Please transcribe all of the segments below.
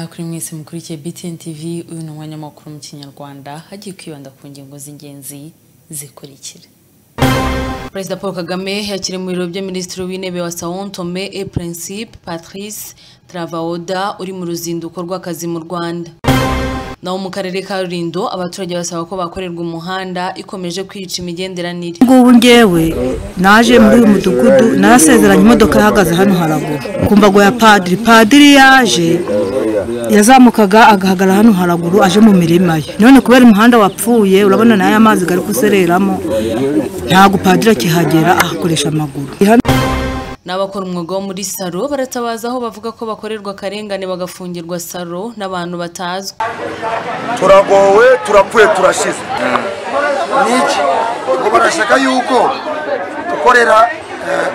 kuri mwese mukurikiye BTN TV uyu ni umwanya w'amakuru mu kinyarwanda hagiye kwibanda ku ngingo z'ingenzi zikurikira perezida paul kagame yakiriye mu biro by'aminisitiri w'intebe wa sao tome et principe patrice travaoda uri mu ruzinduko rw'akazi mu rwanda naho mu karere ka rulindo abaturage basaba ko bakorerwa umuhanda ikomeje kwica imigenderanire ngubu ngewe naje muri uyu mudugudu narasezeranye imodoka ihagaze hano haraguru kumva ngo ya padiri padiri yaje yazamukaga agahagarara hano haraguru aje mu mirima ye none kubera umuhanda wapfuye urabona nayo amazi ari kusereramo ntabwo padiri akihagera ahakoresha amaguru n'abakora umwuga wo muri salo baratabaza aho bavuga ko bakorerwa akarengane bagafungirwa salo n'abantu batazwi turagowe turapfuye turashize niki ngo barashaka yuko dukorera eh,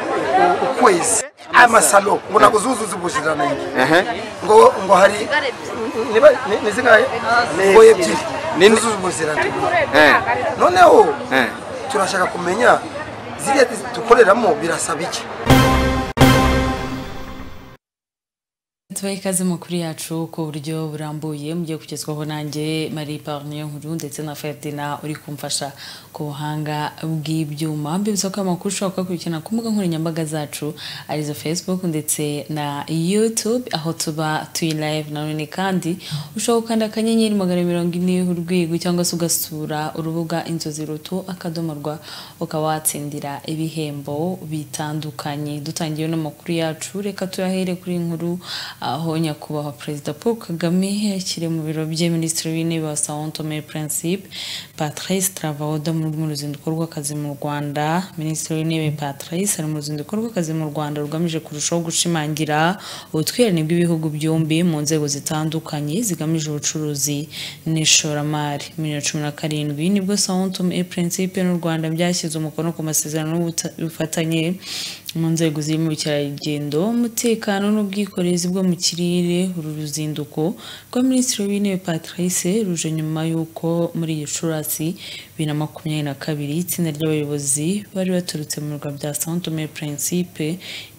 u- ukwezi amasalo ngo ntabwo zuzuza ubuziranenge ngo ngo hari niba ni- ni zingahe ngo ebyiri zuzuza ubuziranenge noneho turashaka kumenya ziriya dukoreramo birasaba iki tubahe ikaze makuru yacu ku buryo burambuye mugiye kugezwaho nanjye marie parnier nkuru ndetse na ferdina uri kumfasha ku buhanga bw'ibyuma mbibutsa ko amakuru ushobora kuyakurikirana ku mbuga nkoranyambaga zacu arizo facebook ndetse na youtube aho tuba tuyi live nanone kandi ushobora gukanda akanyenyeri magana mirongo ine urwego cyangwa se ugasura urubuga inzozi ruto akadomo rwa ukaba watsindira ibihembo bitandukanye dutangiye n'amakuru yacu reka tuyahere kuri iyi nkuru aho nyakubahwa perezida paul kagame yakiriye mu biro bye minisitiri w'intebe wa sao tome et principe patrice travauda muri mu ruzinduko rw'akazi mu rwanda minisitiri w'intebe patrice ari mu ruzinduko rw'akazi mu rwanda rugamije kurushaho gushimangira ubutwererane bw'ibihugu byombi mu nzego zitandukanye zigamije ubucuruzi n'ishoramari bibiri na cumi na karindwi nibwo sao tome et principe n'u rwanda byashyize umukono ku masezerano y'ubufatanye mu nzego zirimo ubukerarugendo umutekano n'ubwikorezi bwo mu kirere uru ruzinduko rwa minisitiri w'intebe patrice ruje nyuma y'uko muri gicurasi bibiri na makumyabiri na kabiri itsinda ry'abayobozi bari baturutse mu birwa bya sao tome et principe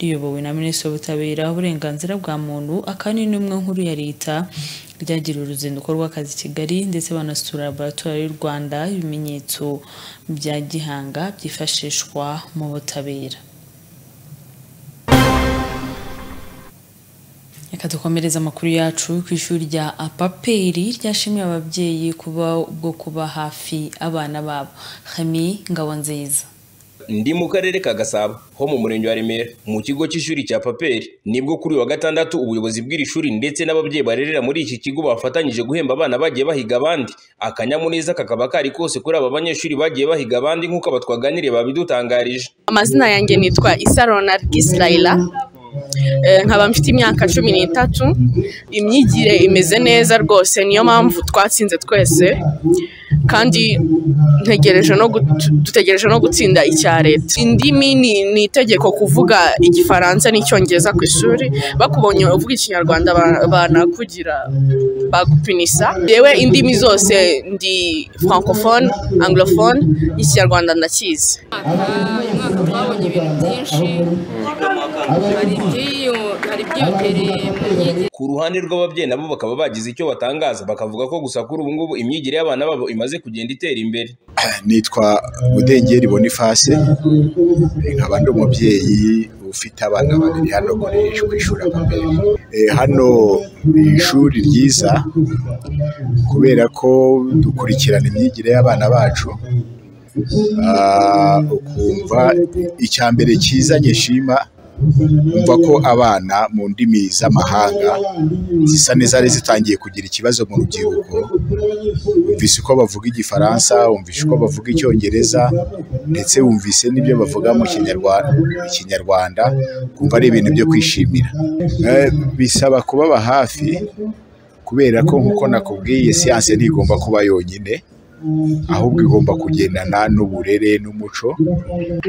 riyobowe na minisitiri w'ubutabera uburenganzira bwa muntu akaba n'intumwa nkuru ya leta ryagira uruzinduko rw'akazi i kigali ndetse banasura laboratoire y'u rwanda ibimenyetso bya gihanga byifashishwa mu butabera reka dukomereze amakuru yacu ku ishuri rya apaperi ryashimiye ababyeyi kuba bwo kuba hafi abana babo hami ngabo nziza ndi mu karere ka gasabo ho mu murenge wa remera mu kigo cy'ishuri cya paperi nibwo kuri uyu wa gatandatu ubuyobozi bw'iri shuri ndetse n'ababyeyi barerera muri iki kigo bafatanyije guhemba abana bagiye bahiga abandi akanyamuneza kakaba kari kose kuri aba banyeshuri bagiye bahiga abandi nk'uko aba twaganiriye babidutangarije amazina yanjye nitwa isarona gisirayira nkaba mfite imyaka cumi n'itatu imyigire imeze neza rwose niyo mpamvu twatsinze twese kandi ntegereje no gut- dutegereje no gutsinda icya leta indimi ni ni itegeko kuvuga igifaransa n'icyongereza ku ishuri bakubonye uvuga ikinyarwanda ba- banakugira bagupinisa yewe indimi zose ndi francophone anglophone ikinyarwanda ndakizi uyu mwaka twabonye ibintu byinshi hari iby'iyo- hari ibyiyongereye mu myigire ku ruhande rw'ababyeyi nabo bakaba bagize icyo batangaza bakavuga ko gusa kuri ubu ngubu imyigire y'abana babo imaze kugenda itera imbere nitwa budengeri bonifase nkaba ndi umubyeyi ufite abana babiri hano kuri ku ishuri apaperi Eh, hano ni ishuri ryiza kubera ko dukurikirana imyigire y'abana bacu Ah, ukumva icya mbere kizanye shima umva ko abana mu ndimi z'amahanga zisa n'izari zitangiye kugira ikibazo mu rubyiruko wumvise uko bavuga igifaransa wumvise uko bavuga icyongereza ndetse wumvise n'ibyo bavuga mu Kinyarwa- ikinyarwanda kumva ari ibintu byo kwishimira Eh, bisaba kubaba hafi kubera ko nk'uko nakubwiye siyanse ntigomba kuba yonyine ahubwo igomba kugendana n'uburere n'umuco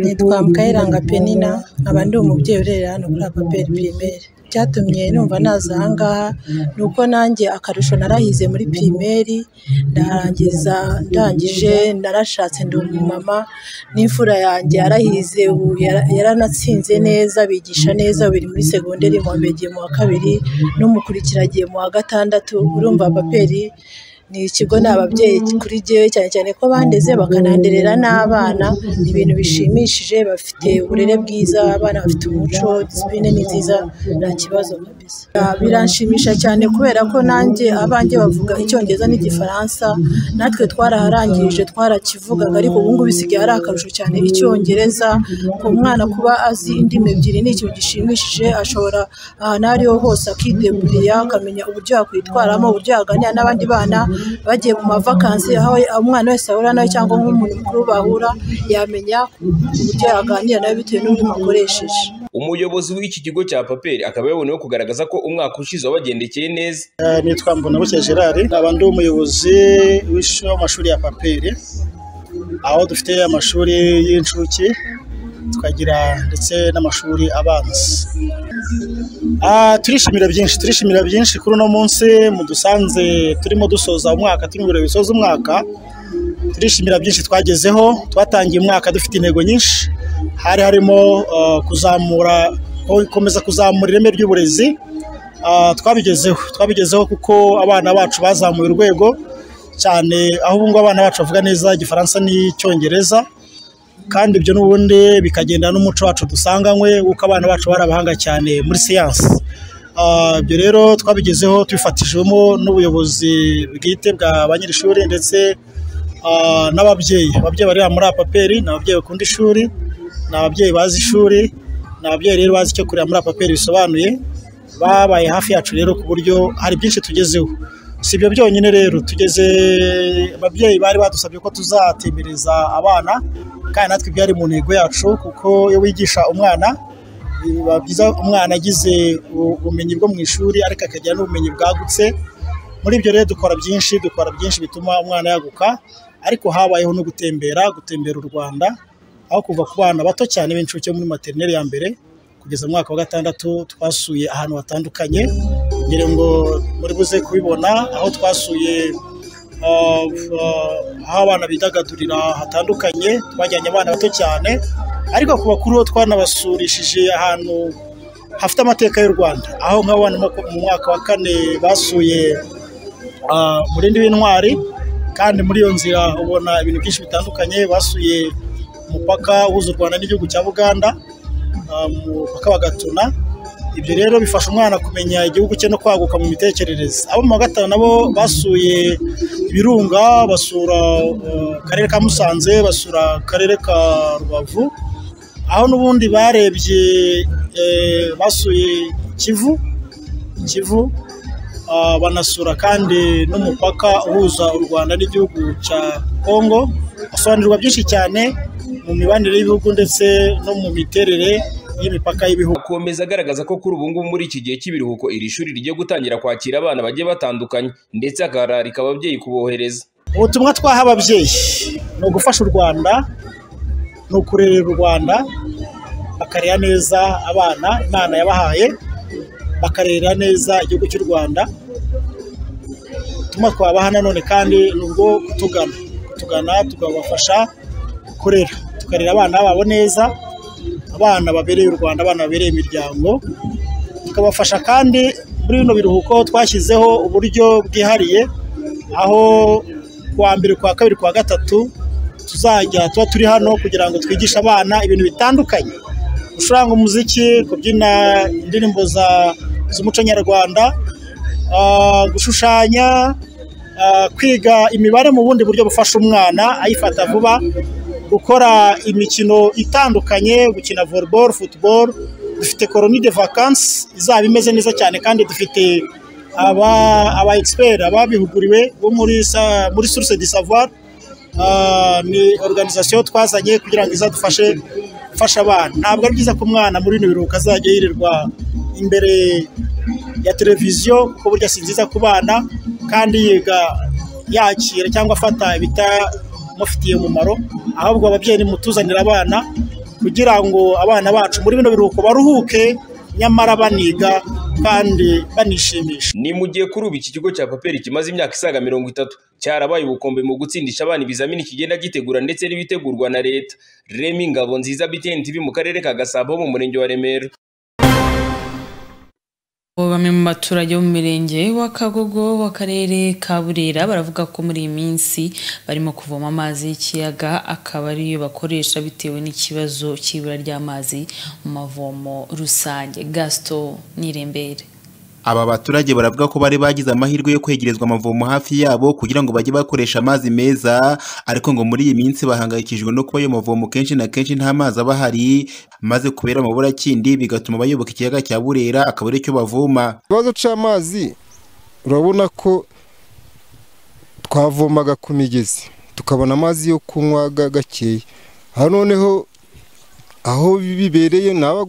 nitwa mukayiranga penina nkaba ndi umubyeyi urerera hano kuri apaperi pirimeri icyatumye numva naza aha ngaha ni uko nanjye akarusho narahize muri pirimeri ndarangiza ndangije narashatse ndi umumama n'imfura yanjye yarahize ubu yara- yaranatsinze neza bigisha neza biri muri segonderi mu wa mbere agiye mu wa kabiri n'umukurikira agiye mu wa gatandatu urumva apaperi ni ikigo ni ababyeyi kuri jyewe cyane cyane ko bandeze bakananderera n'abana ni ibintu bishimishije bafite uburere bwiza abana bafite umuco disipurine ni nziza nta kibazo kabisa Ah, biranshimisha cyane kubera ko nanjye abanjye bavuga icyongereza n'igifaransa natwe twaraharangirije twarakivugaga ariko ubu ngubu bisigaye ari akarusho cyane icyongereza ku mwana kuba azi indimi ebyiri ni ikintu gishimishije ashobora ahantu aho ariho hose akideburira akamenya uburyo yakwitwaramo uburyo yaganira n'abandi bana bagiye mu mavakansi aho umwana wese ahura nawe cyangwa nk'umuntu mukuru bahura yamenya uburyo yaganira nawe bitewe n'uburyo akoresheje umuyobozi w'iki kigo cya paperi akaba yaboneyeho kugaragaza ko umwaka ushize wabagendekeye neza Eh, nitwa mbonabucye gerard nkaba ndi umuyobozi w'ishuri w'amashuri ya paperi aho dufite amashuri y'incuke tukagira ndetse n'amashuri abanza Ah, turishimira byinshi turishimira byinshi kuri uno munsi mudusanze turimo dusoza umwaka turi mu birori bisoza umwaka turishimira byinshi twagezeho twatangiye umwaka dufite intego nyinshi hari harimo eh, kuzamura gukomeza kuzamura ireme ry'uburezi Ah, twabigezeho twabigezeho kuko abana bacu bazamuye urwego cyane aho ubu ngubu abana bacu bavuga neza igifaransa n'icyongereza kandi ibyo n'ubundi bikagenda n'umuco wacu dusanganywe kuko abana bacu bari abahanga cyane muri siyansi Ah, ibyo rero twabigezeho tubifatijwemo n'ubuyobozi bwite bwa ba nyir'ishuri ndetse ah, n'ababyeyi ababyeyi barera muri apaperi ni ababyeyi bakunda ishuri ni ababyeyi bazi ishuri ni ababyeyi rero bazi icyo kurera muri apaperi bisobanuye babaye hafi yacu rero ku buryo hari byinshi tugezeho si ibyo byonyine rero tugeze ababyeyi bari badusabye ko tuzatembereza abana kandi natwe byari mu ntego yacu kuko iyo wigisha umwana biba byiza umwana agize u- ubumenyi bwo mu ishuri ariko akagira n'ubumenyi bwagutse muri ibyo rero dukora byinshi dukora byinshi bituma umwana yaguka ariko habayeho no gutembera gutembera u rwanda aho kuva ku bana bato cyane b'incuke muri materineri ya mbere kugeza mu mwaka wa gatandatu twasuye ahantu hatandukanye ngira ngo muri buze kubibona aho twasuye ah, ah, aho abana bidagadurira hatandukanye twajyanye abana bato cyane ariko ku bakuru bo twanabasurishije ahantu hafite amateka y'u rwanda aho nk'abana mu- mu mwaka wa kane basuye ah, umurindi w'intwari kandi muri iyo nzira ubona ibintu byinshi bitandukanye basuye umupaka uhuza u rwanda n'igihugu cya buganda ah, umupaka wa gatuna ibyo rero bifasha umwana kumenya igihugu cye no kwaguka mu mitekerereze abo mu wa gatanu nabo basuye ibirunga basura eh, akarere ka musanze basura akarere ka rubavu aho n'ubundi barebye eh, basuye kivu kivu ah, banasura kandi n'umupaka uhuza u rwanda n'igihugu cya kongo basobanurirwa byinshi cyane mu mibanire y'ibihugu ndetse no mu miterere y'imipaka y'ibihugu akomeza agaragaza ko kuri ubu ngubu muri iki gihe cy'ibiruhuko iri shuri rigiye gutangira kwakira abana bagiye batandukanye ndetse akararika ababyeyi kubohereza ubutumwa twaha ababyeyi ni ugufasha u rwanda ni ukurerera u rwanda bakarera neza abana imana yabahaye bakarera neza igihugu cy'u rwanda ubutumwa twabaha nanone kandi ni ubwo kutugana kutugana tukabafasha kurera tukarera abana babo neza abana babereye u rwanda abana babereye imiryango tukabafasha kandi muri bino biruhuko twashyizeho uburyo bwihariye aho kuwa mbere kuwa kabiri kuwa gatatu tuzajya tuba turi hano kugira ngo twigishe abana ibintu bitandukanye gucuranga umuziki kubyina indirimbo za z'umuco nyarwanda ah, gushushanya ah, kwiga imibare mu bundi buryo bufasha umwana ayifata vuba gukora imikino itandukanye gukina volleyball football dufite koroni de vacances izaba imeze neza cyane kandi dufite aba aba expert ababihuguriwe bo muri sa, muri source de savoir Ah, ni organisation twazanye kugira ngo izadufashe gufasha abana ntabwo ari byiza ko umwana muri bino biruhuko azajya yirirwa imbere ya televiziyo kuko burya si nziza ku bana kandi yiga yakira cyangwa afata ibitamufitiye umumaro ahubwo ababyeyi nimutuzanira abana kugira ngo abana bacu muri bino biruhuko baruhuke nyamara baniga kandi banishimisha ni mu gihe kuri ubu iki kigo cya paperi kimaze imyaka isaga mirongo itatu cyarabaye ubukombe mu gutsindisha abana ibizamini kigenda gitegura ndetse n'ibitegurwa na leta remi ngabo nziza bitn tv mu karere ka gasabo mu murenge wa remera bamwe mu baturage bo mu mirenge wa kagogo w'akarere ka burera baravuga ko muri iyi minsi barimo kuvoma amazi y'ikiyaga akaba ariyo bakoresha bitewe n'ikibazo cy'ibura ry'amazi mu mavomo rusange gasito n'irembere aba baturage baravuga ko bari bagize amahirwe yo kwegerezwa amavomo hafi yabo kugira ngo bajye bakoresha amazi meza ariko ngo muri iyi minsi bahangayikishijwe no kuba ayo mavomo kenshi na kenshi nta mazi aba ahari maze kubera amaburakindi bigatuma bayoboka ikiyaga cya burera akaba aricyo bavoma ikibazo cy'amazi urabona ko twavomaga ku migezi tukabona amazi yo kunywa gakeya aha noneho aho bibereye naba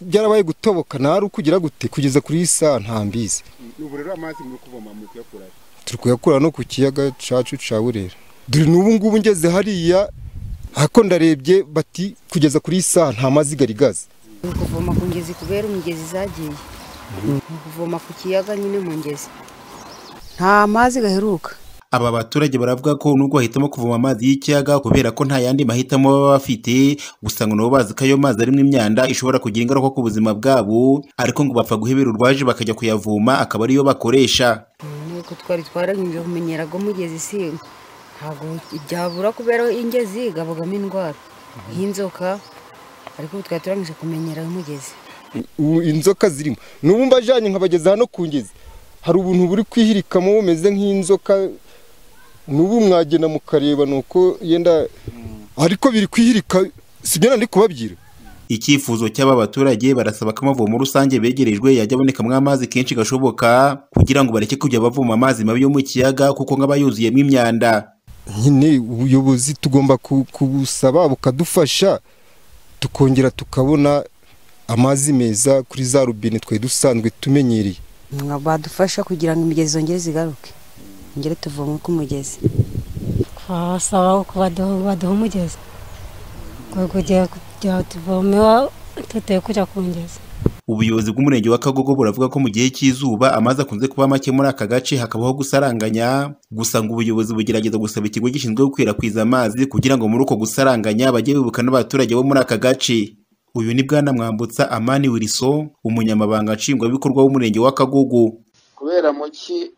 byarabaye gutoboka nari ukugira gute kugeza kuri iyi saha ntambizi ubu rero amazi muri kuvoma muri kuyakura turi kuyakura no ku kiyaga cacu ca burera dore n'ubu ngubu ngeze hariya hako ndarebye bati kugeza kuri iyi saha nta mazi gari gaze ni ukuvoma ku ngezi kubera umugezi zagiye ni ukuvoma ku kiyaga nyine mu ngezi nta mazi gaheruka aba baturage baravuga ko nubwo bahitamo kuvoma amazi y'ikiyaga kubera ko nta yandi mahitamo baba bafite gusa ngo nabo bazi ko ayo mazi arimo imyanda ishobora kugira ingaruka ku buzima bwabo ariko ngo bapfa guhebera urwaje bakajya kuyavoma akaba ariyo bakoresha nuko twari twarahinduye kumenyera ko umugezi si ntabwo byabura kubera ingezi igabagamo indwara y'inzoka ariko ubu twari turangije kumenyera umugezi inzoka zirimo n'ubu mbajyanye nkabageza hano ku ngezi hari ubuntu buri kwihirikamo bumeze nk'inzoka n'ubu mwagenda mukareba ni uko yenda ariko biri kwihirika sibyo ndi kubabwira icyifuzo cy'aba baturage barasaba ko amavomo rusange begerejwe yajya abonekamo amazi kenshi gashoboka kugira ngo bareke kujya bavoma amazi mabi yo mu kiyaga kuko nk'aba yuzuyemo imyanda nyine ubuyobozi tugomba kubusaba bukadufasha tukongera tukabona amazi meza kuri za rubine twari dusanzwe tumenyereye badufasha kugira ngo imigezi zongere zigaruke ngere tuvoma ku mugezi twabasaba ko baduha umugezi kugira tuvome tuteye kujya ku ngezi ubuyobozi bw'umurenge wa kagogo buravuga ko mu gihe cy'izuba amazi akunze kuba make muri aka gace hakabaho gusaranganya gusa ngo ubuyobozi bugerageza gusaba ikigo gishinzwe gukwirakwiza amazi kugira ngo muri uko gusaranganya bajye bibuka n'abaturage bo muri aka gace uyu ni bwana mwambutsa amani wilson umunyamabanga nshingwabikorwa w'umurenge wa kagogo kubera muki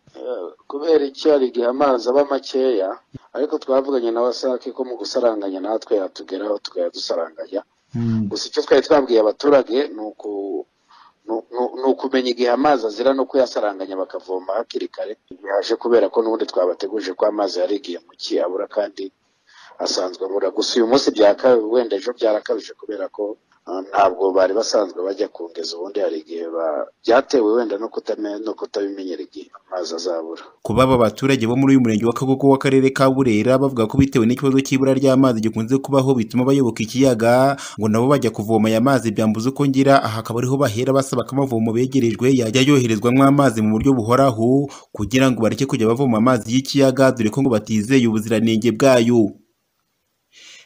kubera icyarige amazi aba makeya ariko twavuganye na wasake ko mu gusaranganya natwe yatugeraho tukajya dusaranganya gusa icyo twari twabwiye abaturage ni ukumenya igihe amazi azira no kuyasaranganya bakavoma hakiri kare bihaje kubera ko n'ubundi twabateguje ko amazi yari igihe muki abura kandi asanzwe abura gusa uyu munsi byakabaye wenda ejo byarakabije kubera ko ntabwo bari basanzwe bajya kongeza ubundi hari igihe byatewe wenda no kutabimenyera igihe amazi azabura kuba aba baturage bo muri uyu murenge wa kagogo w'akarere ka burera bavuga ko bitewe n'ikibazo cy'ibura ry'amazi gikunze kubaho bituma bayoboka ikiyaga ngo nabo bajya kuvoma aya mazi byambuza uko ngira aha akaba ariho bahera basaba ko amavomo begerejwe yajya yoherezwamo amazi mu buryo buhoraho kugira ngo bareke kujya bavoma amazi y'ikiyaga dore ko ngo batizeye ubuziranenge bwayo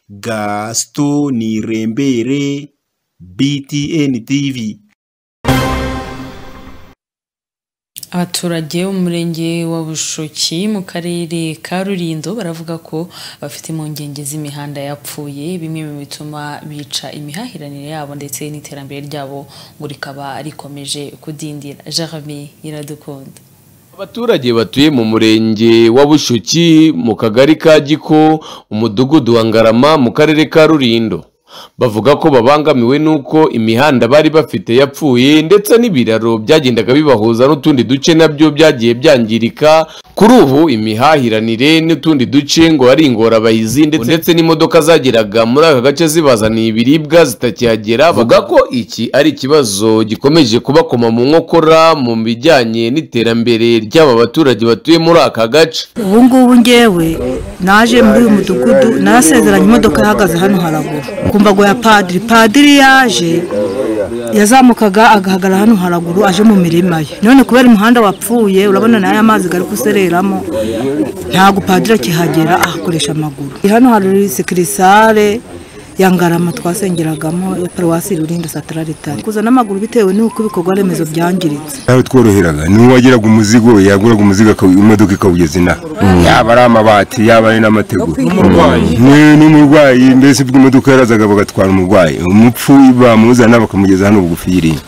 gasito ni rembere BTN TV. abaturage umurenge wa bushoki mu karere ka rurindo baravuga ko bafite impungenge z'imihanda yapfuye bimwe mu bituma bica imihahiranire yabo ndetse n'iterambere ryabo ngo rikaba rikomeje kudindira jeremy iradukunda abaturage batuye mu murenge wa bushoki mu kagari ka giko umudugudu wa ngarama mu karere ka rurindo bavuga ko babangamiwe n'uko imihanda bari bafite yapfuye ndetse n'ibiraro byagendaga bibahuza n'utundi duce nabyo byagiye byangirika kuri ubu imihahiranire n'utundi duce ngo ari ingorabahizi ndetse n'imodoka zageraga muri aka gace zibazaniye ibiribwa zitakihagera bavuga ko iki ari ikibazo gikomeje kubakoma mu nkokora mu bijyanye n'iterambere ry'aba baturage batuye muri aka gace ubu ngubu ngewe naje muri uyu mudugudu narasezeranye imodoka ihagaze hano haraguru ku mbago ya padiri padiri yaje yazamukaga agahagarara hano haraguru aje mu mirima ye none kubera umuhanda wapfuye urabona nayo amazi ari gusereramo ntabwo padiri akihagera ahakoresha amaguru hano hari sekirisare ya ngarama twasengeragamo ya paruwasi rurinda satararitari kuzana amaguru bitewe n'uko ibikorwa remezo byangiritse nawe tworoheraga ni uwagiraga umuzigo yaguraga umuzigo akawu- imodoka ikawugeza inaha yaba ari amabati yaba ari n'amategura Ni- n'umurwayi mbese ubwo imodoka yarazaga bagatwara umurwayi umupfu bamuzana bakamugeza hano bugufi y'irinda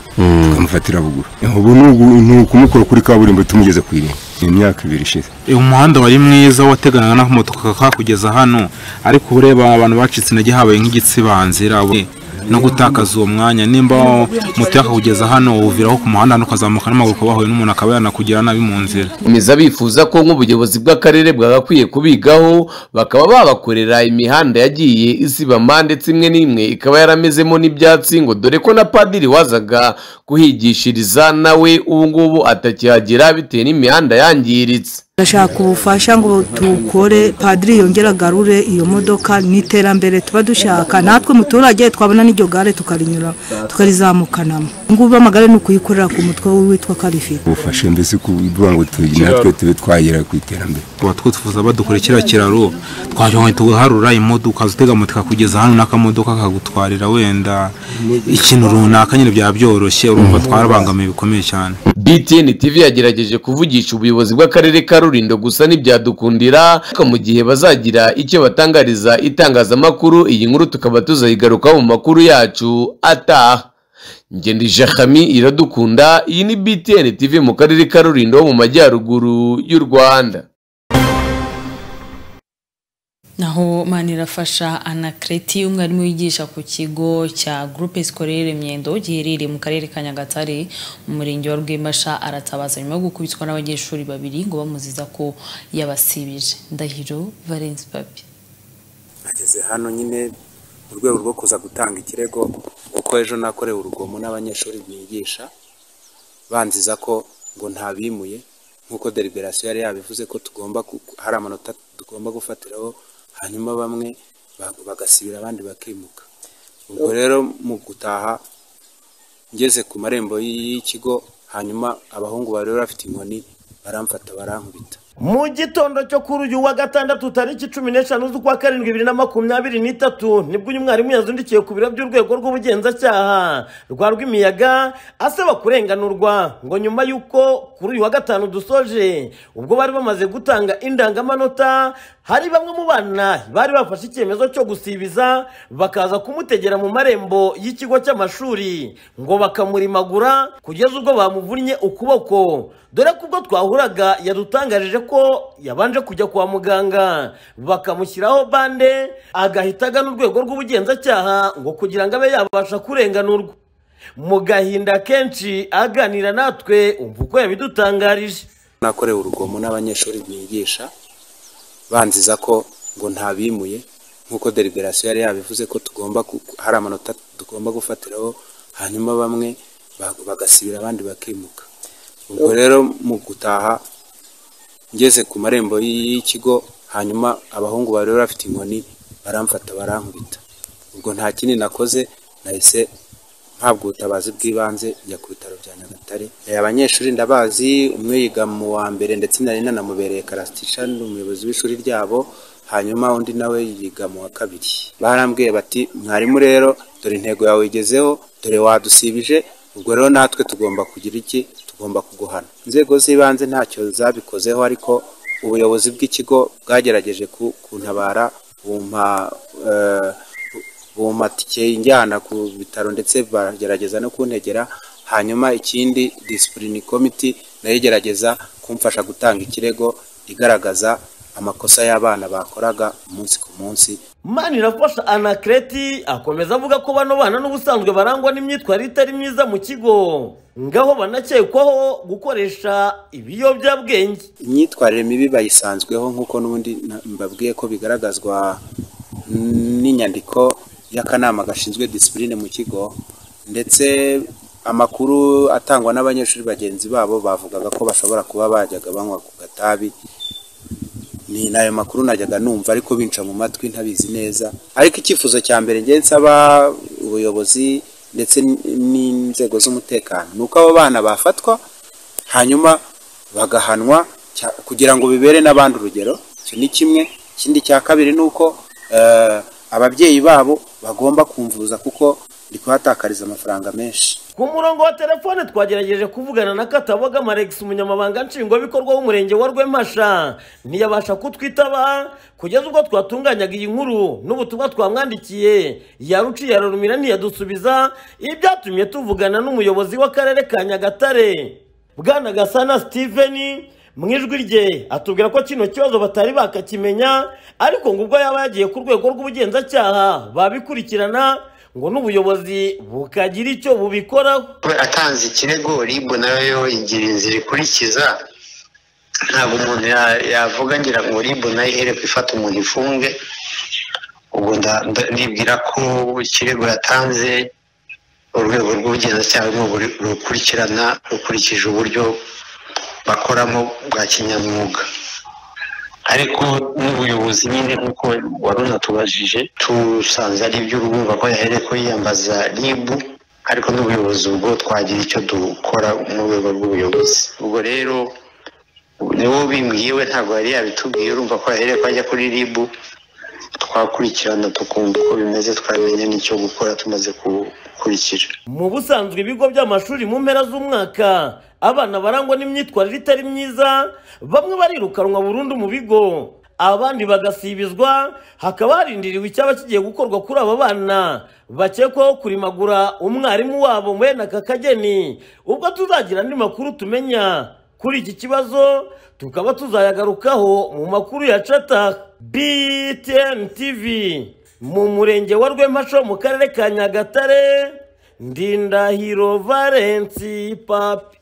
tukamufatira buguru ubu ni ugu- ni ukumukura kuri kaburimbo tumugeza ku irinda ni imyaka ibiri ishize uyu muhanda wari mwiza wateganaga n'aho moto kakugeza hano ariko ureba abantu bacitse intege habaye nk'igitsibanzira we- no gutakaza uwo mwanya nimba moto yakakugeza hano wuviraho ku muhanda hano ukazamuka n'amaguru ukaba wahuye n'umuntu akaba yanakugira nabi mu nzira komeza bifuza ko nk'ubuyobozi bw'akarere bwagakwiye kubigaho bakaba babakorera imihanda yagiye isibama ndetse imwe n'imwe ikaba yaramezemo n'ibyatsi ngo dore ko na padiri wazaga kuhigishiriza nawe ubu ngubu atakihagera bitewe n'imihanda yangiritse turashaka ubufasha ngo tukore padiri yongere agarure iyo modoka n'iterambere tuba dushaka natwe muturage twabona n'iryo gare tukarinyura tukarizamukanamo ngubu amagare ni ukuyikorera ku mutwe w'uwitwa karifite ubufasha mbese kuvuga ngo tu- natwe tube twagera ku iterambere tuba twifuza badukora kiriya kiraro twajya ngo tugaharura imodoka ukaza utega moto ikakugeza hano n'akamodoka kakagutwarira wenda ikintu runaka nyine byaba byoroshye urumva twarabangamiye bikomeye cyane btn tv yagerageje kuvugisha ubuyobozi bw'akarere ka rulindo gusa ntibyadukundira ariko mu gihe bazagira icyo batangariza itangazamakuru iyi nkuru tukaba tuzayigarukaho mu makuru yacu ataha ngenda ijahami iradukunda iyi ni btn tv mu karere ka rulindo ho mu majyaruguru y'u rwanda naho manirafasha anakreti umwarimu wigisha ku kigo cya groupe scolaire myendo giherereye mu karere ka nyagatare mu murenge wa rwembasha aratabaza nyuma yo gukubitwa n'abanyeshuri babiri ngo bamuziza ko yabasibije ndahiro valence papi nageze hano nyine mu rwego rwo kuza gutanga ikirego kuko ejo nakorewe urugomo n'abanyeshuri bigisha banziza ko ngo ntabimuye nk'uko deliberasiyo yari yabivuze ko tugomba ku- hari amanota tugomba gufatiraho hanyuma bamwe ba- bagasibira abandi bakimuka ubwo rero mu gutaha ngeze ku marembo y'ikigo hanyuma abahungu bari bafite inkoni baramfata barankubita mu gitondo cyo kuri uyu wa gatandatu tariki cumi n'eshanu z'ukwa karindwi bibiri na makumyabiri n'itatu nibwo uyu mwarimu yazundikiye ku biro by'urwego rw'ubugenzacyaha rwa rwimiyaga asaba kurenganurwa ngo nyuma y'uko kuri uyu wa gatanu dusoje ubwo bari bamaze gutanga indangamanota hari bamwe mu bana bari bafashe icyemezo cyo gusibiza bakaza kumutegera mu marembo y'ikigo cy'amashuri ngo bakamurimagura kugeza ubwo bamuvunnye ukuboko dore ko ubwo twahuraga yadutangarije ko yabanje kujya kwa muganga bakamushyiraho bande agahita agana urwego rw'ubugenzacyaha ngo kugira ngo abe yabasha kurenganurwa mu gahinda kenshi aganira natwe umva uko yabidutangarije nakorewe urugomo n'abanyeshuri bigisha banziza ko ngo ntabimuye nk'uko deliberasiyo yari yabivuze ko tugomba ku- hari amanota tugomba gufatiraho hanyuma bamwe ba- bagasibira abandi bakimuka ubwo rero mu gutaha ngeze ku marembo y'ikigo hanyuma abahungu bari bafite inkoni baramfata barankubita ubwo nta kindi nakoze nahise mpabwa ubutabazi bw'ibanze njya ku bitaro bya nyagatare Eh, abanyeshuri ndabazi umwe yiga mu wa mbere ndetse nari nanamubereye karasitisha ni umuyobozi w'ishuri ryabo hanyuma undi nawe yiga mu wa kabiri barambwiye bati mwarimu rero dore intego yawe igezeho dore wadusibije ubwo rero natwe tugomba kugira iki tugomba kuguhana inzego z'ibanze ntacyo zabikozeho ariko ubuyobozi bw'ikigo bwagerageje ku- kuntabara bumpa eh, bumatike injyana ku bitaro ndetse bagerageza no kuntegera hanyuma ikindi disipulini komiti nayo igerageza kumfasha gutanga ikirego igaragaza amakosa y'abana bakoraga umunsi ku munsi manirafasha anakreti akomeza avuga ko bano bana n'ubusanzwe barangwa n'imyitwarire itari myiza mu kigo ngaho banakekwaho gukoresha ibiyobyabwenge imyitwarire mibi bayisanzweho nk'uko n'ubundi na- mbabwiye ko bigaragazwa n'inyandiko y'akanama gashinzwe disipurine mu kigo ndetse amakuru atangwa n'abanyeshuri bagenzi babo bavugaga ko bashobora kuba bajyaga banywa ku gatabi ni nayo makuru najyaga numva ariko binca mu matwi ntabizi neza ariko icyifuzo cya mbere ngiye nsaba ubuyobozi ndetse n'inzego z'umutekano ni uko abo bana bafatwa hanyuma bagahanwa cya- kugira ngo bibere n'abandi urugero icyo ni kimwe ikindi cya kabiri ni uko eh, ababyeyi babo bagomba kumvuza kuko ndi kuhatakariza amafaranga menshi ku murongo wa telefone twagerageje kuvugana na kataboga marex umunyamabanga nshingwabikorwa w'umurenge wa rwempasha ntiyabasha kutwitaba kugeza ubwo twatunganyaga iyi nkuru n'ubutumwa twamwandikiye yaruciye ararumira ntiyadusubiza ibi byatumye tuvugana n'umuyobozi w'akarere ka nyagatare bwana gasana steven mu ijwi rye atubwira ko kino kibazo batari bakakimenya ariko ngo ubwo yaba yagiye ku rwego rw'ubugenzacyaha babikurikirana ngo n'ubuyobozi bukagira icyo bubikoraho we atanze ikirego ribu nayo igira inzira ikurikiza ntabwo umuntu ya- yavuga ngira ngo ribu nayo ihere ko ifata umuntu ifunge ubwo nda- nda- nibwira ko ikirego yatanze urwego rw'ubugenzacyaha ni rukurikirana rukurikije uburyo bakoramo bwa kinyamwuga ariko n'ubuyobozi nyine nk'uko wari unatubajije tusanze ari iby'urubumba ko yahereye ko yiyambaza ribu ariko n'ubuyobozi ubwo twagira icyo dukora mu rwego rw'ubuyobozi ubwo rero niwo bimbwiye we ntabwo yari yabitubwiye urumva ko yahereye ko ajya kuri ribu twakurikirana tukumva uko bimeze twamenya n'icyo gukora tumaze gukurikira mu busanzwe ibigo by'amashuri mu mpera z'umwaka abana barangwa n'imyitwarire itari myiza bamwe barirukanwa burundu mu bigo abandi bagasibizwa hakaba harindiriwe icyaba kigiye gukorwa kuri aba bana bakekwaho kurimagura umwarimu wabo mwene aka kageni ubwo tuzagira andi makuru tumenya kuri iki kibazo tukaba tuzayagarukaho mu makuru ya cata btn tv mu murenge wa rwempasho mu karere ka nyagatare ndindahiro valensi papi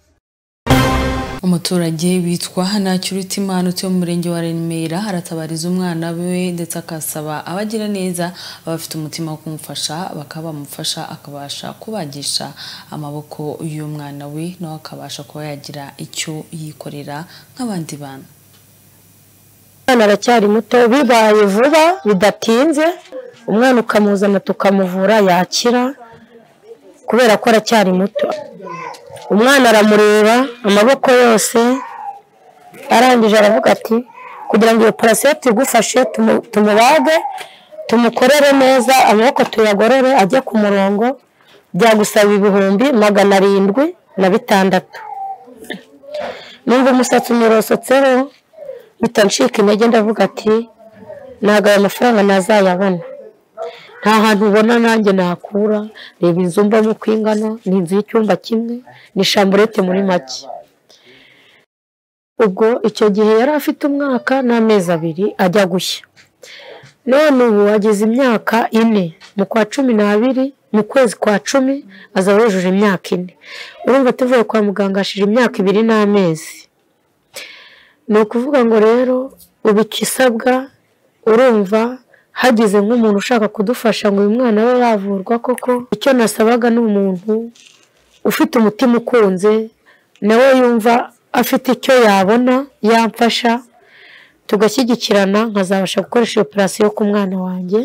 umuturage witwa ntacyurutimana utuye mu murenge wa remera aratabariza umwana we ndetse akasaba abagira neza abafite umutima wo kumufasha bakaba bamufasha akabasha kubagisha amaboko y'umwana we nawe akabasha kuba yagira icyo yikorera nk'abandi bantu umwana aracyari muto bibaye vuba bidatinze umwana ukamuzana tukamuvura yakira kubera ko aracyari muto umwana aramureba amaboko yose arangije aravuga ati kugira ngo iyo operasiyo tugufashe tumu- tumubage tumukorere neza amaboko tuyagorore ajye ku murongo byagusaba ibihumbi magana arindwi na bitandatu numva umusatsi umurosotseho bitancika intege ndavuga ati ntabwo aya mafaranga nazayabona nta hantu ubona nanjye nakura reba inzu mbamo uko ingana ni inzu y'icyumba kimwe ni shamburete muri make ubwo icyo gihe yari afite umwaka n'amezi abiri ajya gushya none ubu ageze imyaka ine mu kwa cumi n'abiri mu kwezi kwa cumi azaba yujuje imyaka ine urumva tuvuye kwa muganga hashije imyaka ibiri n'amezi ni ukuvuga ngo rero ubu ikisabwa urumva hagize nk'umuntu ushaka kudufasha ngo uyu mwana we yavurwa koko icyo nasabaga ni umuntu ufite umutima ukunze nawe yumva afite icyo yabona yamfasha tugashyigikirana nkazabasha gukoresha iyo operasiyo ku mwana wanjye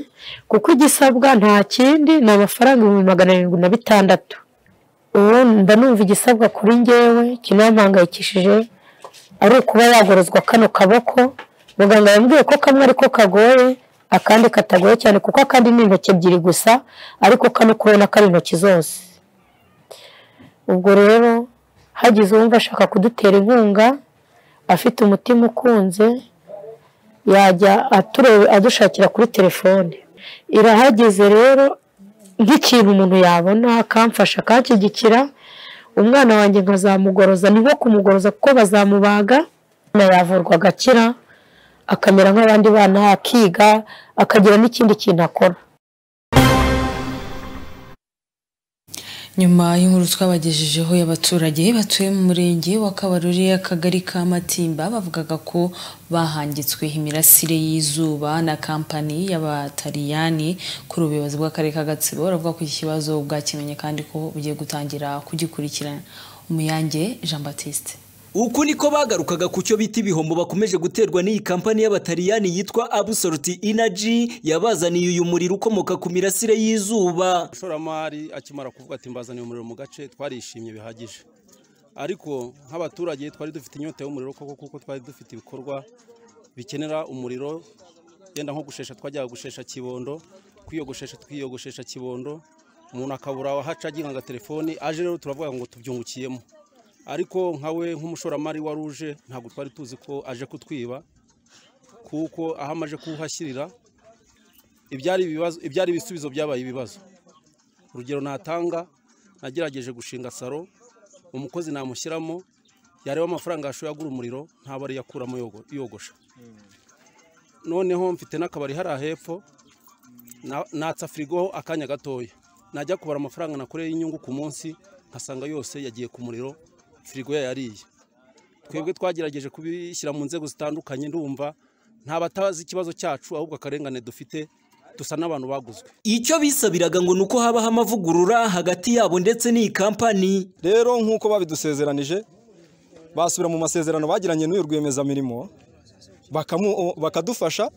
kuko igisabwa nta kindi ni amafaranga ibihumbi magana arindwi na bitandatu ubu mba numva igisabwa kuri ngewe kinampangayikishije ari ukuba yagorozwa kano kaboko muganga yambwiye ko kamwe ariko kagoye akandi katagoye cyane kuko akandi ni intoki ebyiri gusa ariko kano kubona ko ari intoki zose ubwo rero hagize uwumva ashaka kudutera inkunga afite umutima ukunze yajya aturebe adushakira kuri telefone irahageze rero nk'ikintu umuntu yabona akamfasha akakigikira umwana wanjye nkazamugoroza ni nko kumugoroza kuko bazamubaga umwana yavurwa agakira akamera nk'abandi bana akiga akagira n'ikindi kintu akora nyuma y'inkuru twabagejejeho y'abaturage batuye mu murenge wa kabarore akagari ka matimba bavugaga ko bahangitswe imirasire y'izuba na kampani y'abataliyani kuri ubuyobozi bw'akarere ka gatsibo baravuga ko iki kibazo bwakimenye kandi ko bugiye gutangira kugikurikirana umuyange jean batiste uku niko bagarukaga ku cyo bita ibihombo bakomeje guterwa n'iyi kampani y'abataliyani yitwa Absolute Energy yabazaniye uyu muriro ukomoka ku mirasire y'izuba ishoramari akimara kuvuga ati mbazaniye umuriro mu gace twarishimye bihagije ariko nk'abaturage twari dufite inyota y'umuriro koko kuko twari dufite ibikorwa bikenera umuriro yenda nko gushesha twajyaga gushesha kibondo kwiyogoshesha twiyogoshesha kibondo umuntu akabura wahaca agira ngo telefoni aje rero turavuga ngo tubyungukiyemo ariko nkawe nk'umushoramari wa ruje ntabwo twari tuzi ko aje kutwiba kuko aho amaze kuhashyirira ibyari ibibazo ibyari ibisubizo byabaye ibibazo urugero natanga nagerageje gushinga salo umukozi namushyiramo yareba amafaranga yashoboye agura umuriro ntabwo ariyo akuramo yogosha noneho mfite n'akabari hariya hepfo natsa firigo akanya gatoya najya kubara amafaranga nakoreye inyungu ku munsi nkasanga yose yagiye ku muriro firigo yariye twebwe twagerageje kubishyira mu nzego zitandukanye ndumva nta batazi ikibazo cyacu ahubwo akarengane dufite dusa n'abantu baguzwe icyo bisabiraga ngo ni uko habaho amavugurura hagati yabo ndetse n'iyi kampani rero nk'uko babidusezeranije basubira mu masezerano bagiranye n'uyu rwiyemezamirimo bakadufasha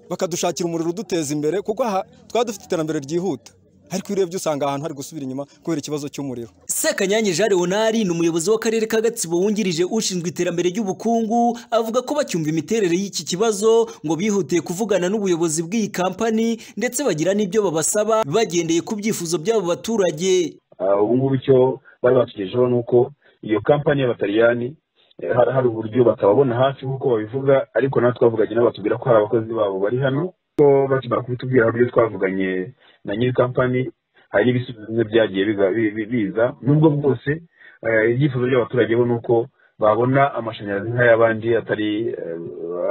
bakadushakira umuriro uduteza imbere kuko aha twaba dufite iterambere ryihuta ariko iyo urebye usanga ahantu hari gusubira inyuma kubera ikibazo cy'umuriro sekanyange jean leonard ni umuyobozi w'akarere ka gatsibo wungirije ushinzwe iterambere ry'ubukungu avuga ko bacyumva imiterere y'iki kibazo ngo bihutiye kuvugana n'ubuyobozi bw'iyi kampani ndetse bagira n'ibyo babasaba bagendeye ku byifuzo by'abo baturage ubu ngubu icyo bari batugejeho ni uko iyo kampani y'abataliyani hari uburyo batababona hafi nk'uko babivuga ariko natwe twavuganye n'abatubwira ko hari abakozi babo bari hano ko bakimara kubitubwira uburyo twavuganye na nyiri kampani hari n'ibisubizo byagiye biza nubwo bwose ibyifuzo by'abaturage bo ni uko babona amashanyarazi nk'ay'abandi atari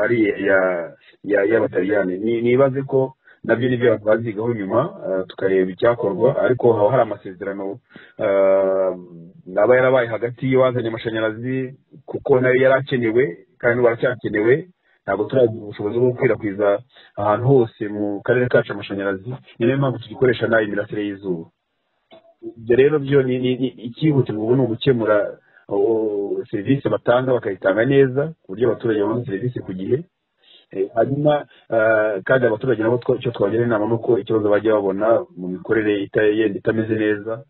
ari y'abataliyani nibaze ko nabyo nibyo bazigaho nyuma tukareba icyakorwa ariko haba hari amasezerano aba yarabaye hagati y'uwazanye amashanyarazi kuko nayo yari akenewe kandi baracyakenewe ntabwo turagira ubushobozi bwo gukwirakwiza ahantu hose mu karere kacu amashanyarazi ni nayo mpamvu tugikoresha nayo imirasire y'izuba ibyo rero byo ni ikihutirwa ubu ni ugukemura serivisi batanga bakayitanga neza ku buryo abaturage babona serivisi ku gihe hanyuma kandi abaturage nabo icyo twagira inama ni uko ikibazo bajya babona mu mikorere yenda itameze neza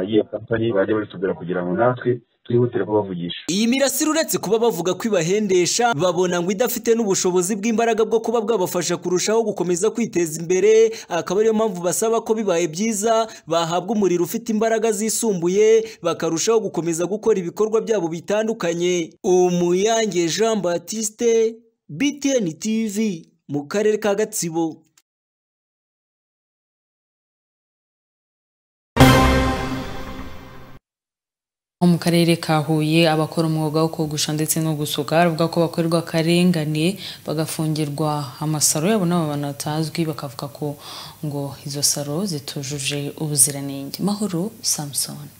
y'iyo kampani bajya babitubwira kugira ngo natwe twihutire kubavugisha iyi mirasire uretse kuba bavuga ko ibahendesha babona ngo idafite n'ubushobozi bw'imbaraga bwo kuba bwabafasha kurushaho gukomeza kwiteza imbere akaba ariyo mpamvu basaba ko bibaye byiza bahabwa umuriro ufite imbaraga zisumbuye bakarushaho gukomeza gukora ibikorwa byabo bitandukanye umuyange jean batiste btn tv mu karere ka gatsibo mu karere ka huye abakora umwuga wo kogosha ndetse no gusuka bavuga ko bakorerwa akarengane bagafungirwa amasaro yabo n'abo bantu batazwi bakavuga ko ngo izo saro zitujuje ubuziranenge mahoro samusoni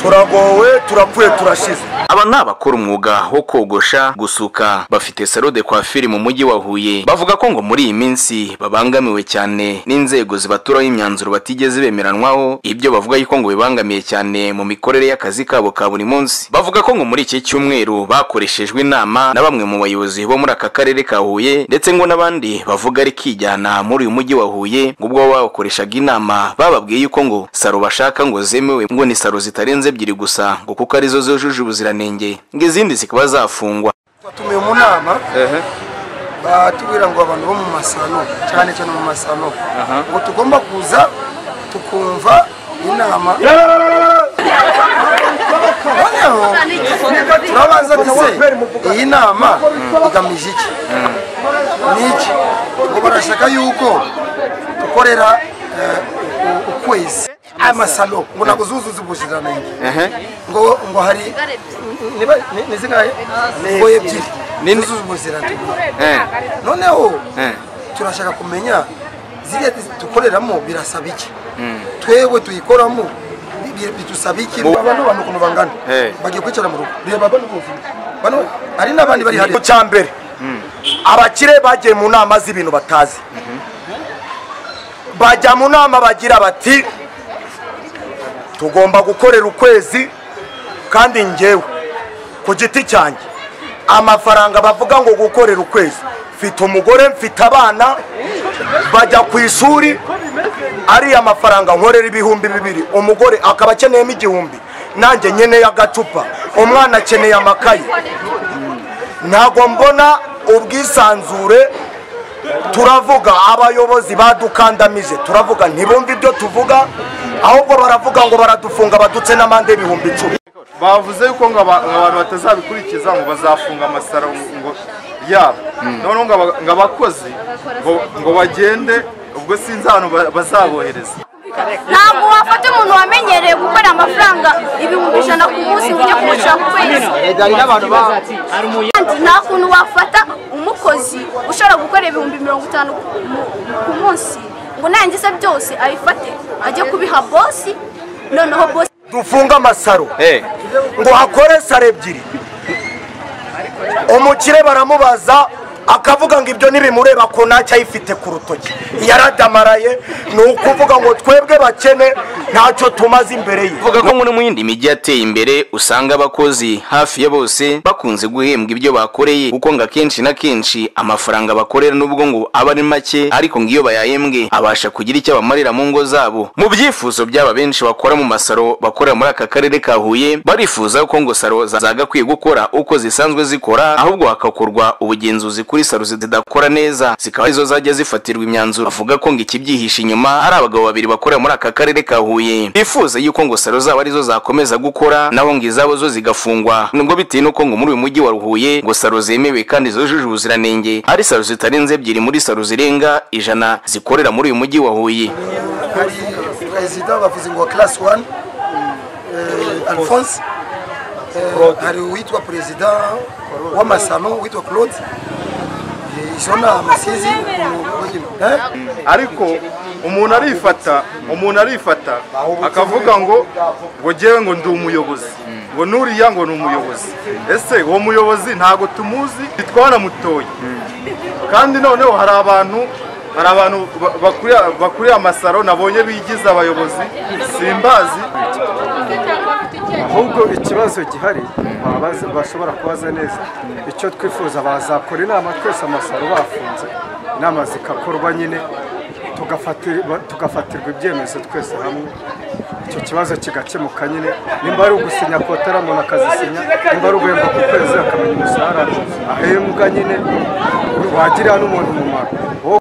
turagowe turapfuye turashize aba ni abakora umwuga wo kogosha gusuka bafite salo de coiffure mu mujyi wa huye bavuga ko ngo muri iyi minsi babangamiwe cyane n'inzego zibaturaho imyanzuro batigeze bemeranwaho ibyo bavuga yuko ngo bibangamiye cyane mu mikorere y'akazi kabo ka buri munsi bavuga ko ngo muri iki cyumweru bakoreshejwe inama na bamwe mu bayobozi bo muri aka karere ka huye ndetse ngo n'abandi bavuga ari kijyana muri uyu mujyi wa huye ngo ubwo babakoreshaga inama bababwiye yuko ngo salo bashaka ngo zemewe ngo ni salo zitarenze ebyiri gusa ngo kuko arizo zujuje ubuziranenge ngo izindi zikaba zafungwa twatumiwe mu nama batubwira ngo abantu bo mu masano cyane cyane mu masano ngo tugomba kuza tukumva inama noneho turabanza tuze iyi nama igamije iki n'iki ngo barashaka yuko dukorera ukwezi amasalo ngo ntabwo zuzuza ubuziranenge ngo ngo hari ni zingahe ngo ebyiri zuzuza ubuziranenge noneho turashaka kumenya ziriya dukoreramo birasaba iki twewe tuyikoramo bidusaba iki abantu abantu ukuntu bangana bagiye kwicara mu rugo reba bano hari n'abandi bari hariya cya mbere abakire bagiye mu nama z'ibintu batazi bajya mu nama bagira bati tugomba gukorera ukwezi kandi ngewe ku giti cyanjye amafaranga bavuga ngo gukorera ukwezi mfite umugore mfite abana bajya ku ishuri ariya mafaranga nkorera ibihumbi bibiri umugore akaba akeneyemo igihumbi nanjye nkeneye agacupa umwana akeneye amakaye ntabwo mbona ubwisanzure turavuga abayobozi badukandamije turavuga ntibumve ibyo tuvuga ahubwo baravuga ngo baradufunga badutse n'amande y'ibihumbi icumi bavuze yuko ngo aba- ngo abantu batazabikurikiza ngo bazafunga amasaro ngo yabo noneho ngo aba- ngo abakozi ngo- ngo bagende ubwo sinzi ahantu ba- bazabohereza ntabwo wafata umuntu wamenyereye gukorera amafaranga ibihumbi ijana ku munsi ngo ujye kumucira ku kwezi Kandi nta kuntu wafata umukozi ushobora gukorera ibihumbi mirongo itanu ku mu- ku munsi ngo narangiza byose abifate ajye kubiha bosi noneho bosi dufunge amasaro ngo hakore saro ebyiri umukire baramubaza akavuga ngo ibyo ntibimureba ko ntacyo ayifite ku rutoki yaradamaraye ni ukuvuga ngo twebwe bakene ntacyo tumaze imbere ye avuga ko muri mu yindi mijyi yateye imbere usanga abakozi hafi ya bose bakunze guhembwa ibyo bakoreye kuko ngo akenshi na kenshi amafaranga bakorera n'ubwo ngo aba ari make ariko ngo iyo bayahembwe abasha kugira icyo abamarira mu ngo zabo mu byifuzo by'aba benshi bakora mu masaro bakorera muri aka karere ka huye barifuza ko ngo saro za- zagakwiye gukora uko zisanzwe zikora ahubwo hagakorwa ubugenzuzi kuri saro zidakora neza zikaba arizo zajya zifatirwa imyanzuro avuga ko ngo ikibyihishe inyuma ari abagabo babiri bakorera muri aka karere ka huye bifuza yuko ngo saro zabo arizo zakomeza gukora naho ngo izabo zo zigafungwa nubwo bitewe n'uko ngo muri uyu mujyi wa huye ngo saro zemewe kandi zujuje ubuziranenge ari saro zitarenze ebyiri muri saro zirenga ijana zikorera muri uyu mujyi wa huye hari perezida bavuze ngo class one eh, alphonse Eh, hari uwitwa perezida w'amasano witwa claude Eh, jona amasizi eh? ariko umuntu arifata umuntu arifata akavuga ngo ngo ngewe ngo ndi umuyobozi ngo nuriya ngo ni umuyobozi ese uwo muyobozi ntabwo tumuzi bitwara mutoya kandi noneho hari abantu hari abantu ba- bakuriye- bakuriye amasaro nabonye bigize abayobozi simbazi ahubwo ikibazo gihari babaza- bashobora kubaza neza icyo twifuza bazakora inama twese amasaro bafunze inama zigakorwa nyine tugafatirwa tugafatirwa ibyemezo twese hamwe icyo kibazo kigakemuka nyine nimba ari ugusinya kotara umuntu akazisinya nimba ari uguhembwa ku kwezi akamenya umushahara ahembwa nyine wagirira n'umuntu umumaro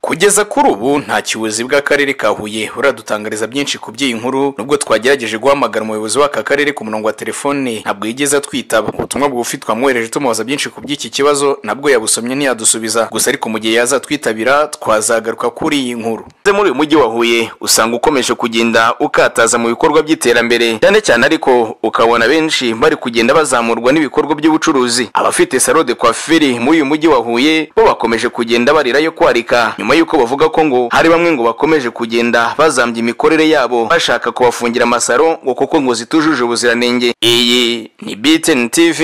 kugeza kuri ubu nta kibuzi bw'akarere ka huye uradutangariza byinshi ku by'iyi nkuru nubwo twagerageje guhamagara umuyobozi w'aka karere ku murongo wa telefone ntabwo yigeze atwitaba ubutumwa bugufi twamwohereje tumubaza byinshi ku by'iki kibazo nabwo yabusomye ntiyadusubiza gusa ariko mu gihe yazatwitabira twazagaruka kuri iyi nkuru Ndetse muri uyu mujyi wa huye usanga ukomeje kugenda ukataza mu bikorwa by'iterambere cyane cyane ariko ukabona benshi bari kugenda bazamurwa n'ibikorwa by'ubucuruzi abafite salo de coiffure muri uyu mujyi wa huye bo bakomeje kugenda barirayo kwarika nyuma y'uko bavuga ko ngo hari bamwe ngo bakomeje kugenda bazambya imikorere yabo bashaka kubafungira amasaro ngo kuko ngo zitujuje ubuziranenge iyi ni btn tv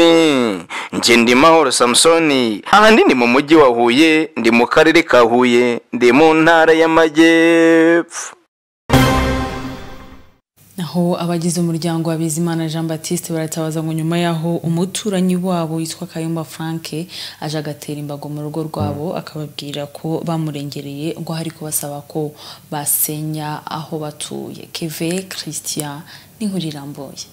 nge ndi mahoro samusoni ahandi ni mu mujyi wa huye ndi mu karere ka huye ndi mu ntara y'amajyepfo aho abagize umuryango wa bizimana jean baptiste baratabaza ngo nyuma y'aho umuturanyi wabo witwa kayumba frank aje agatera imbago mu rugo rwabo akababwira ko bamurengereye ngo hari kubasaba ko basenya aho batuye keve christian n'inkuru irambuye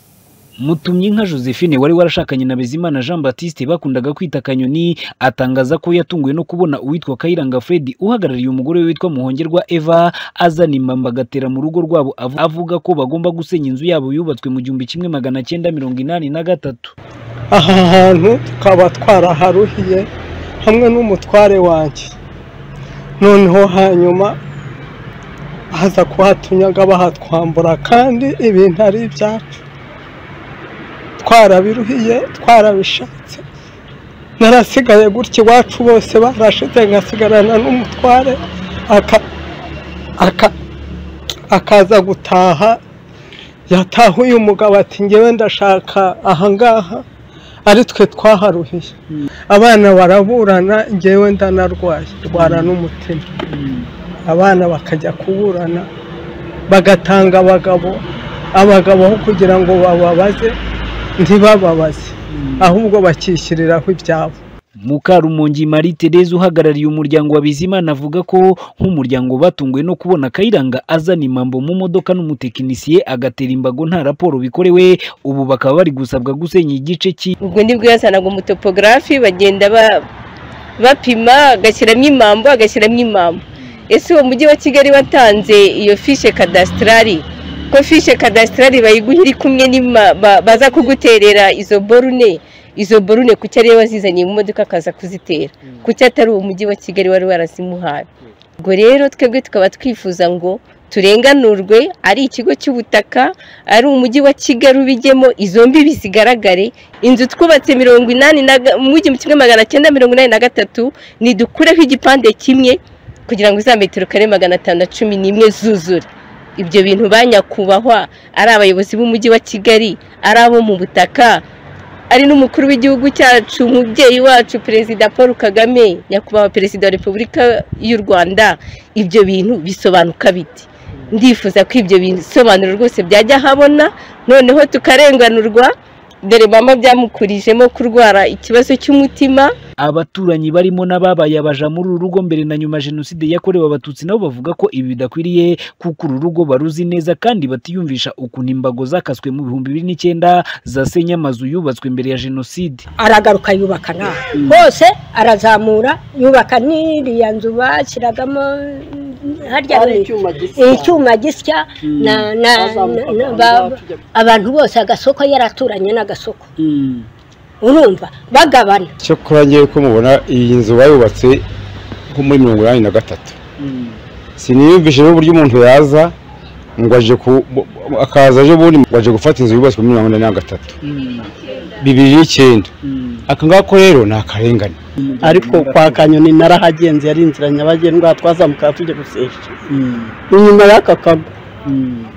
mutumye inka josephine wari warashakanye na bizimana jean batiste bakundaga kwita kanyoni atangaza ko yatunguwe no kubona uwitwa kayiranga fred uhagarariye umugore we witwa muhongerwa eva azana imamba agatera mu rugo rwabo avu- avuga ko bagomba gusenya inzu yabo yubatswe mu gihumbi kimwe magana cyenda mirongo inani na gatatu aha hantu tukaba twaraharuhiye hamwe n'umutware wanjye noneho hanyuma baza kuhatunyaga bahatwambura kandi ibintu ari ibyacu twarabiruhiye twarabishatse narasigaye gutya iwacu bose barashize nkasigarana n'umutware aka- aka- akaza gutaha yatahuye umugabo ati ngewe ndashaka ahangaha ari twe twaharuhiye abana baraburana ngewe ndanarwaye ndwara n'umutima abana bakajya kuburana bagatanga abagabo abagabo aho kugira ngo bababaze ntibababaze ahubwo bakishyiriraho ibyabo Mukarumongi Marie Therese uhagarariye umuryango wa Bizimana avuga ko nk'umuryango batunguwe no kubona Kayiranga azana imambo mu modoka n'umutekinisiye agatera imbago nta raporo bikorewe ubu bakaba bari gusabwa gusenya igice cy'i ubwo nibwo yazanaga umutopogarafi bagenda ba- bapima agashyiramo imambo agashyiramo imambo ese uwo mujyi wa kigali watanze iyo fishe kadasitarari ko fishe kadasitarari bayiguha iri kumwe n'ima- ba- baza kuguterera izo borune izo borune kuki ariyo wazizaniye mu modoka akaza kuzitera kuki atari uwo mujyi wa kigali wari warazimuhaye ubwo rero twebwe tukaba twifuza ngo turenganurwe ari ikigo cy'ubutaka ari umujyi wa kigali ubijyemo izo mbibi zigaragare inzu twubatse mirongo inani na ga- mu gihumbi kimwe magana cyenda mirongo inani na gatatu nidukureho igipande kimwe kugira ngo za metero kare magana atanu na cumi n'imwe zuzure ibyo bintu ba nyakubahwa ari abayobozi b'umujyi wa kigali ari abo mu butaka ari n'umukuru w'igihugu cyacu umubyeyi wacu perezida paul kagame nyakubahwa perezida wa repubulika y'u rwanda ibyo bintu bisobanuka biti ndifuza ko ibyo bisobanuro rwose byajya ahabona noneho tukarenganurwa dore mama byamukurijemo kurwara ikibazo cy'umutima abaturanyi barimo n'ababaye abaja muri uru rugo mbere na nyuma ya jenoside yakorewe abatutsi nabo bavuga ko ibi bidakwiriye kuko uru rugo baruzi neza kandi batiyumvisha ukuntu imbago zakaswe mu bihumbi bibiri n'icyenda zasenye amazu yubatswe mbere ya jenoside aragaruka yubaka nawe hose arazamura yubaka n'iriya nzu bashyiragamo harya ni icyuma gisya na- na- na- na- ba- abantu bose agasoko yaraturanye n'agasoko urumva bagabana icyo kora ngewe ko mubona iyi nzu bayubatse nko muri mirongo inani na gatatu siniyumvishe n'uburyo umuntu yaza ngo aje ku akaza aje ubundi ngo aje gufata inzu yubatswe muri mirongo inani na gatatu bibiri n'icyenda aka ngako rero ni akarengane ariko kwa kanyoni narahagenze yari inzira nyabagendwa twazamukaga tujya gusesha inyuma y'aka kago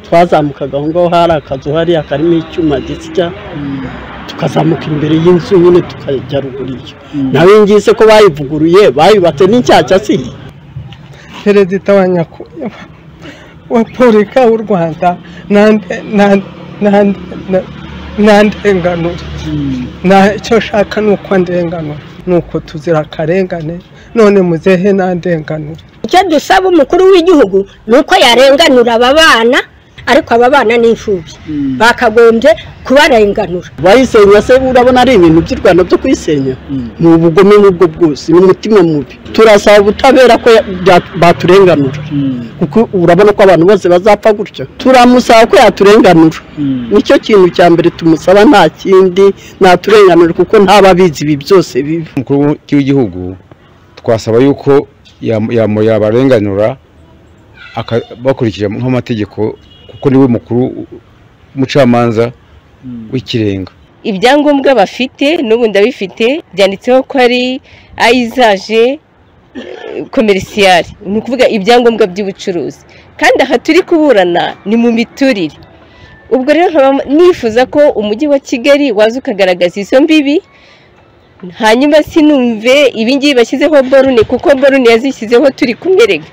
twazamukaga aho ngaho hari akazu hariya karimo icyuma gisya tukazamuka imbere y'inzu nyine tukajya ruguru iyo nawe ngize ko bayivuguruye bayubatse n'inshyashya si perezida wa nyako wa polika w'u rwanda nande- nande- nande- na- nta ndenganure nta icyo nshaka ni uko ndenganura ni uko tuzira akarengane none muzehe nta ndenganure icyo dusaba umukuru w'igihugu ni uko yarenganura aba bana ariko aba bana ni imfubyi bakagombye kubarenganura bayisenya se urabona ari ibintu by'u rwanda byo kuyisenya ni ubugome n'ubwo bwose ni umutima mubi turasaba ubutabera ko ya- bya- baturenganura kuko urabona ko abantu bose bazapfa gutyo turamusaba ko yaturenganura nicyo kintu cya mbere tumusaba nta kindi naturenganura kuko ntaba abizi ibi byose bibi umukuru w'igihugu twasaba yuko yam- yam- yabarenganura aka- bakurikije nk'amategeko kuko niwe mukuru umucamanza w'ikirenga ibyangombwa bafite n'ubu ndabifite byanditseho ko ari ayizaje komerisiyari ni ukuvuga ibyangombwa by'ubucuruzi kandi aha turi kuburana ni mu miturire ubwo rero nkaba nifuza ko umujyi wa kigali waza ukagaragaza izo mbibi hanyuma sinumve ibingibi bashyizeho borune kuko borune yazishyizeho turi kumwerega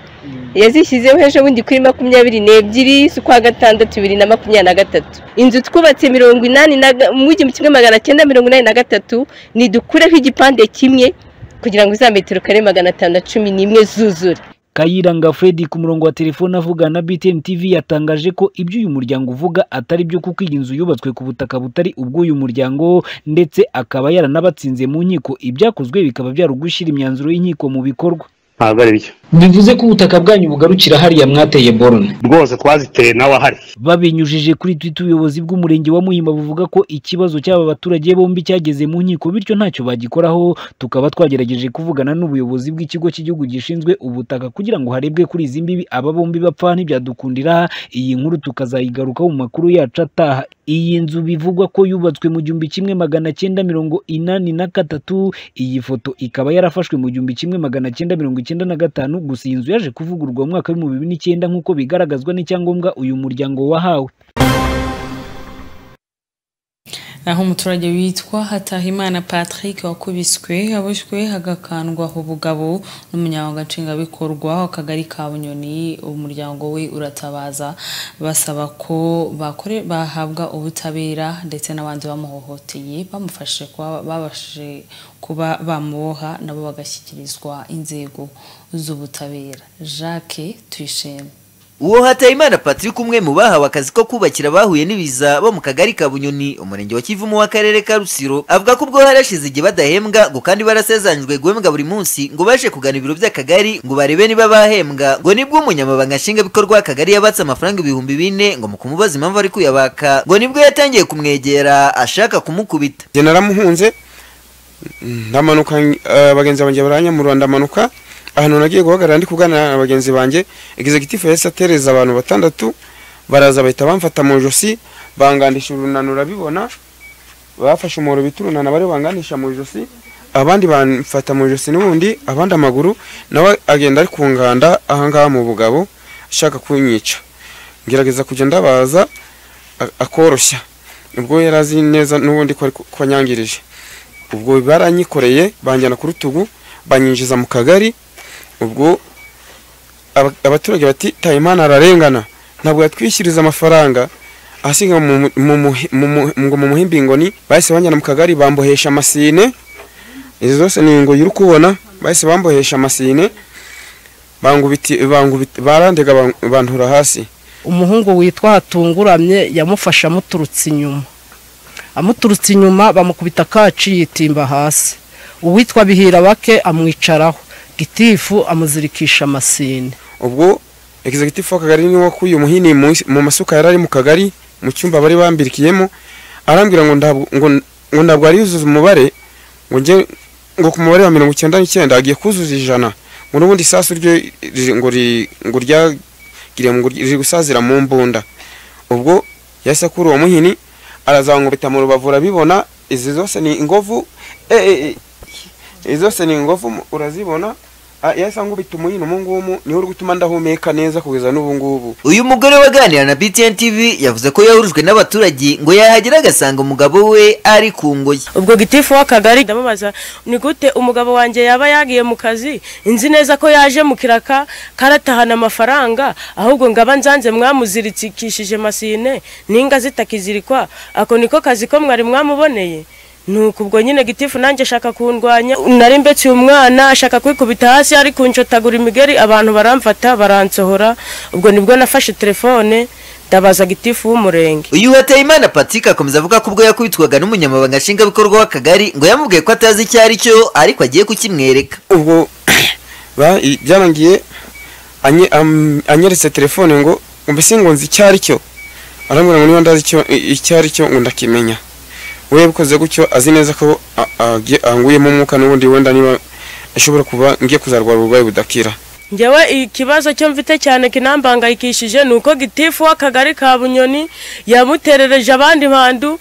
yazishyizeho ejo bundi kuri makumyabiri n'ebyiri z'ukwa gatandatu bibiri na makumyabiri na gatatu inzu twubatse mirongo inani na ga- mu gihumbi kimwe magana cyenda mirongo inani na gatatu nidukureho igipande kimwe kugira ngo za metero kare magana atanu na cumi n'imwe zuzure Kayiranga Freddy ku murongo wa telefone avugana na BTN TV yatangaje ko ibyo uyu muryango uvuga atari byo kuko iyi nzu yubatswe ku butaka butari ubw'uyu muryango ndetse akaba yaranabatsinze mu nkiko ibyakozwe bikaba byarugushyira imyanzuro y'inkiko mu bikorwa ntabwo ari byo bivuze ko ubutaka bwanyu bugarukira hariya mwateye borone rwose twaziteye nawe ahari babinyujije kuri twitter ubuyobozi bw'umurenge wa muhima buvuga ko ikibazo cy'aba baturage bombi cyageze mu nkiko bityo ntacyo bagikoraho tukaba twagerageje kuvugana n'ubuyobozi bw'ikigo cy'igihugu gishinzwe ubutaka kugira ngo harebwe kuri izi mbibi aba bombi bapfa ntibyadukundira iyi nkuru tukazayigarukaho mu makuru yacu ataha iyi nzu bivugwa ko yubatswe mu gihumbi kimwe magana cyenda mirongo inani na gatatu iyi foto ikaba yarafashwe mu gihumbi kimwe magana cyenda mirongo icyenda na gatanu gusa iyi nzu yaje kuvugururwa mu mwaka w'ibihumbi bibiri n'icyenda nk'uko bigaragazwa n'icyangombwa uyu muryango wahawe naho umuturage witwa hatahimana patrick wakubiswe aboshywe hagakandwaho ubugabo n'umunyamabanga nshingwabikorwa w'akagari ka bunyoni umuryango we uratabaza basaba ko bakore bahabwa ubutabera ndetse n'abandi bamuhohoteye bamufashe kuba babashije kuba bamuboha nabo bagashyikirizwa inzego z'ubutabera jacques tuyishime uwo hatayimana patrick umwe mu bahawe akazi ko kubakira abahuye n'ibiza bo mu kagari ka bunyoni umurenge wa kivumu w'akarere ka rusiro avuga ko ubwo harashize igihe badahembwa ngo kandi barasezeranyijwe guhembwa buri munsi ngo baje kugana ibiro by'akagari ngo barebe niba bahembwa ngo nibwo umunyamabanga nshingwabikorwa w'akagari yabatse amafaranga ibihumbi bine ngo mu kumubaza impamvu ari kuyabaka ngo nibwo yatangiye kumwegera ashaka kumukubita njye naramuhunze ndamanuka eh, bagenzi banjye baranyamurura ndamanuka ahantu nagiye guhagarara ndi kuganira na bagenzi banjye egizegitifu yahise atereza abantu batandatu baraza bahita bamfata mu ijosi bangandisha urunani urabibona bafashe umuhoro bita urunani abari bangandisha mu ijosi abandi bamfata mu ijosi n'ubundi abandi amaguru nawe agenda ari ku nganda ahangaha mu bugabo ashaka kunyica ngerageza kujya ndabaza a- akoroshya ubwo yari azi neza n'ubundi ko ari ku- ko anyangirije ubwo baranyikoreye banjyana ku rutugu banyinjiza mu kagari ubwo aba- abaturage bati tayimana ararengana ntabwo yatwishyuriza amafaranga asiga mu- mu- mu- mu- mu- ngo mu muhimbingoni bahise banjyana mu kagari bambohesha amasine izo zose ni ingoyi uri kubona bahise bambohesha amasine bangubiti bangubiti barandega ban- bantura hasi umuhungu witwa hatunguramye yamufashe amuturutse inyuma amuturutse inyuma bamukubita kaci yitimba hasi uwitwa bihira bake amwicaraho gitifu amuzirikisha amasine ubwo egizegitifu w'akagari niwo wakuye umuhini mu mu masuka yari ari mu kagari mu cyumba bari bambirikiyemo arambwira ngo ntabwo ngo ngo ntabwo ari yuzuza umubare ngo njye ngo ku mubare wa mirongo icyenda n'icyenda agiye kuzuza ijana ngo n'ubundi isasu ryo riri- ngo ri- ngo ryagiriye mu ryi- riri gusazira mu mbunda ubwo yahise akura uwo muhini arazamwubita mu rubavu urabibona izi zose ni ingovu eh, eh, eh, izi zose ni ingovu mu- urazibona Ah, yahise angubita umuhini umu ngumu niwo uri gutuma ndahumeka neza kugeza n'ubu ngubu uyu mugore waganira na btn tv yavuze ko yahurujwe n'abaturage ngo yahagera agasanga umugabo we ari ku ngoyi ubwo gitifu w'akagari ndamubaza ni gute umugabo wanjye yaba yagiye mu kazi inzi neza ko yaje mu kiraka karatahana amafaranga ahubwo ngaba nzanze mwamuzirikishije masine n'inga zitakizirikwa ako niko kazi ko mwari mwamuboneye nuko ubwo nyine gitifu nanjye ashaka kundwanya nari mbetse uyu mwana ashaka kwikubita hasi ari kunshotagura imigeri abantu baramfata baransohora ubwo nibwo nafashe telefone ndabaza gitifu w'umurenge uyu hateyimana patrick akomeza avuga ko ubwo yakubitwaga n'umunyamabanga nshingwabikorwa w'akagari ngo yamubwiye ko atazi icyo ari cyo ariko agiye kukimwereka ubwo ba- i- byarangiye anye- am- anyeretse telefone ngo mbese ngo nzi icyo ari cyo arambwira ngo niba ndazi icyo- i- icyo ari cyo ngo ndakimenya we yabikoze gutyo azi neza ko a- agiye- anguyemo umwuka n'ubundi wenda niba ashobora kuba ngiye kuzarwara uburwayi budakira njyewe ikibazo cyo mfite cyane kinambangayikishije ni uko gitifu w'akagari ka bunyoni yamuterereje abandi bantu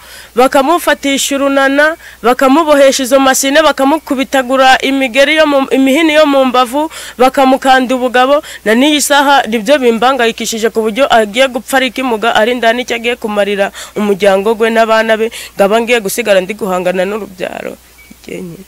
bakamufatisha urunana bakamubohesha izo masine bakamukubitagura imigeri yo mu imihini yo mu mbavu bakamukanda ubugabo na n'iyi saha nibyo bimbangayikishije ku buryo agiye gupfa ari ikimuga arinda n'icyo agiye kumarira umuryango we n'abana be ngaba ngiye gusigara ndi guhangana n'urubyaro igenye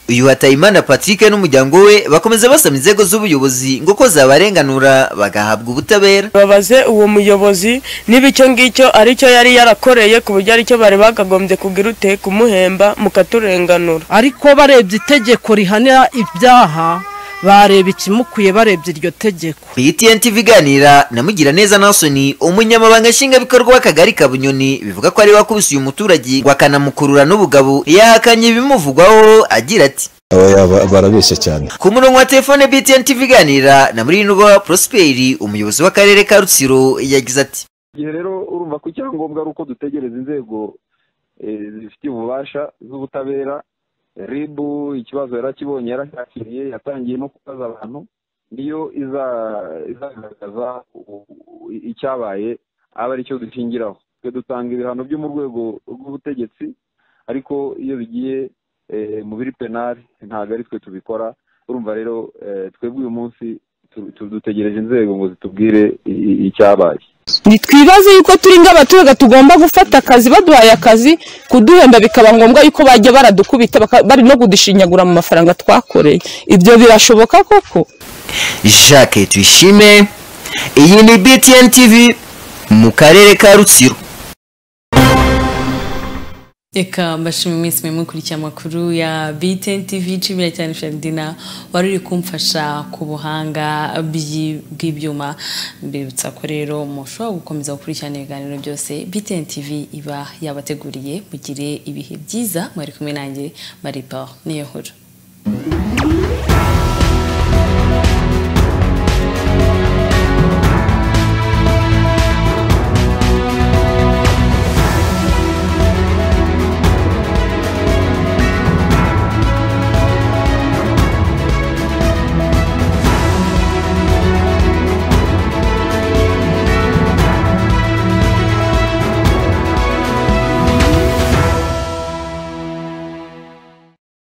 uyu hatayimana patrick n'umuryango we bakomeza basaba inzego z'ubuyobozi ngo ko zabarenganura bagahabwa ubutabera babaze uwo muyobozi niba icyo ngicyo aricyo yari yarakoreye ku buryo aricyo bari bakagombye kugira ute kumuhemba mukaturenganura ariko barebye itegeko rihanira ibyaha bareba ikimukwiye barebye iryo tegeko btn tv iganira na mugiraneza nasoni umunyamabanga nshingwabikorwa w'akagari ka bunyoni bivuga ko ari we wakubise uyu muturage ngo akanamukurura n'ubugabo yahakanye ibimuvugwaho agira ati Oya, ba- barabeshya cyane ku murongo wa telefone btn tv iganira na murinubwa prosperi umuyobozi w'akarere ka rutsiro yagize ati igihe rero urumva ko icyangombwa ari uko dutegereza inzego eh, zifitiye ububasha z'ubutabera ribu ikibazo yarakibonye yarakakiriye yatangiye no kubaza abantu niyo iza- izagaragaza u- u- icyabaye aba ari cyo dushingiraho twe dutanga ibihano byo mu rwego rw'ubutegetsi ariko iyo bigiye eh, mu biri penari ntabwo ari twe tubikora urumva rero eh, twebwe uyu munsi dutegereje inzego ngo zitubwire i- i- icyabaye ntitwibaze yuko turi nk'abaturage tugomba gufata akazi baduhaye akazi kuduhemba bikaba ngombwa yuko bajya baradukubita baka- bari no kudushinyagura mu mafaranga twakoreye ibyo birashoboka koko jacques tuyishime iyi ni btn tv mu karere ka rutsiro reka mbashima iminsi mwe mukurikiye amakuru ya btn tv nshimira cyane feridina wari uri kumfasha ku buhanga bw'i- bw'ibyuma mbibutsa ko rero mushobora gukomeza gukurikirana ibiganiro byose btn tv iba yabateguriye mugire ibihe byiza mwari kumwe nanjye maripa niyo nkuru